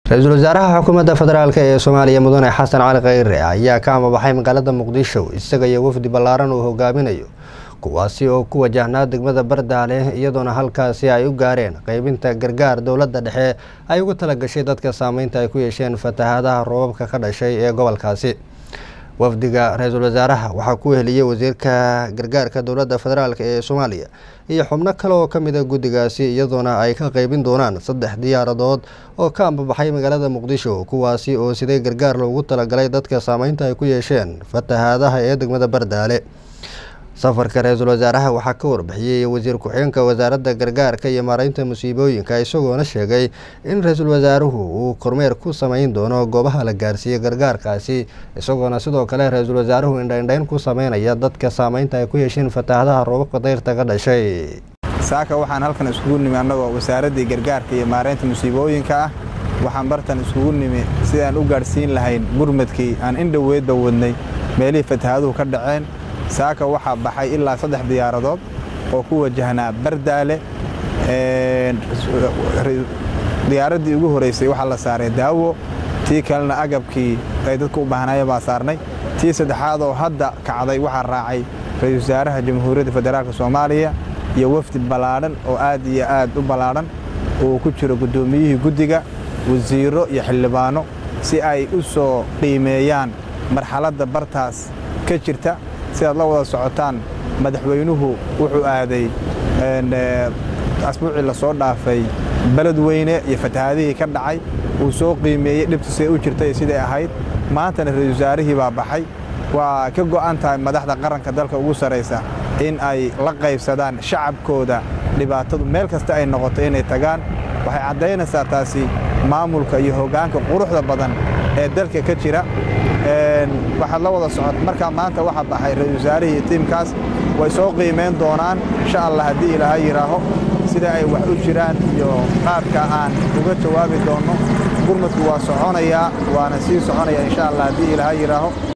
ra-iisul wasaaraha xukuumadda federaalk ee soomaaliya mudane xasan cali kheyre ayaa ka amabaxay magaalada muqdisho isaga iyo wafdi ballaaran uu hogaaminayo kuwaasi oo ku wajahnaa degmada bardaale iyadoona halkaasi ay u gaareen qeybinta gargaar dowladda dhexe ay ugu talagashay dadka saameynta ay ku yeesheen fatahaadaha roobabka ka dhashay ee gobolkaasi wafdiga ra-iisul wasaaraha waxaa ku heliyey wasiirka gargaarka dowladda federaalk ee soomaaliya iyo xubno kale oo ka mid a guddigaasi iyadoona ay ka qeybin doonaan saddex diyaaradood oo ka ambabaxay magaalada muqdisho kuwaasi oo sidee gargaar loogu talagalay dadka saameynta ay ku yeesheen fatahaadaha ee degmada bardaale safarka ra-iisul wasaaraha waxaa ka warbixiyey wasiir ku-xigeenka wasaaradda gargaarka iyo maareynta musiibooyinka isagoona sheegay in ra-iisul wasaaruhu uu kormeer ku sameyn doono goobaha la gaarsiiyey gargaarkaasi isagoona sidoo kale ra-iisul wasaaruhu indhaindhayn ku sameynaya dadka saameynta ay ku yeesheen fatahaadaha roobabka dayrta ka dhashay saaka waxaan halkan iskugu nimi annagoo wasaaraddii gargaarka iyo maareynta musiibooyinka ah waxaan bartan iskugu nimi sidaan u gaadhsiin lahayn gurmadkii aan indhoweedba wadnay meelihii fatahaaduhu ka dhaceen saaka waxaa baxay ilaa saddex diyaaradood oo ku wajahnaa bardaale diyaaraddii ugu horeysay waxaa la saaray daawo tii kalena agabkii ay dadku u baahnaayeen baa saarnay tii saddexaad oo hadda kacday waxaa raacay ra-iisul wasaaraha jamhuuriyadda federaalk soomaaliya iyo wafdi ballaadhan oo aad iyo aad u ballaadhan uu ku jiro guddoomiyihii guddiga wasiiro iyo xildhibaano si ay u soo qiimeeyaan marxaladda bartaas ka jirta sidaad la wada socotaan madaxweynuhu wuxuu aaday asbuucii la soo dhaafay beledweyne iyo fatahaadihii ka dhacay uu soo qiimeeyey dhibta siday u jirtay siday ahayd maantana ra-iisul wasaarihii baa baxay waa ka go'an tahay madaxda qaranka dalka ugu sarraysa in ay la qaybsadaan shacabkooda dhibaatadu meel kasta ay noqoto inay tagaan waxay caddaynaysaa taasi maamulka iyo hoggaanka quruxda badan ee dalka ka jira waxaad la wada socot markaa maanta waxaa baxay ra-iisul wasaarihii iyo tiimkaas way soo qiimayn doonaan insha allah haddii ilaaha yidhaaho sida ay wax u jiraan iyo qaabka aan uga jawaabi doonno gurmadku waa soconayaa waana sii soconaya insha allah haddii ilaaha yidhaaho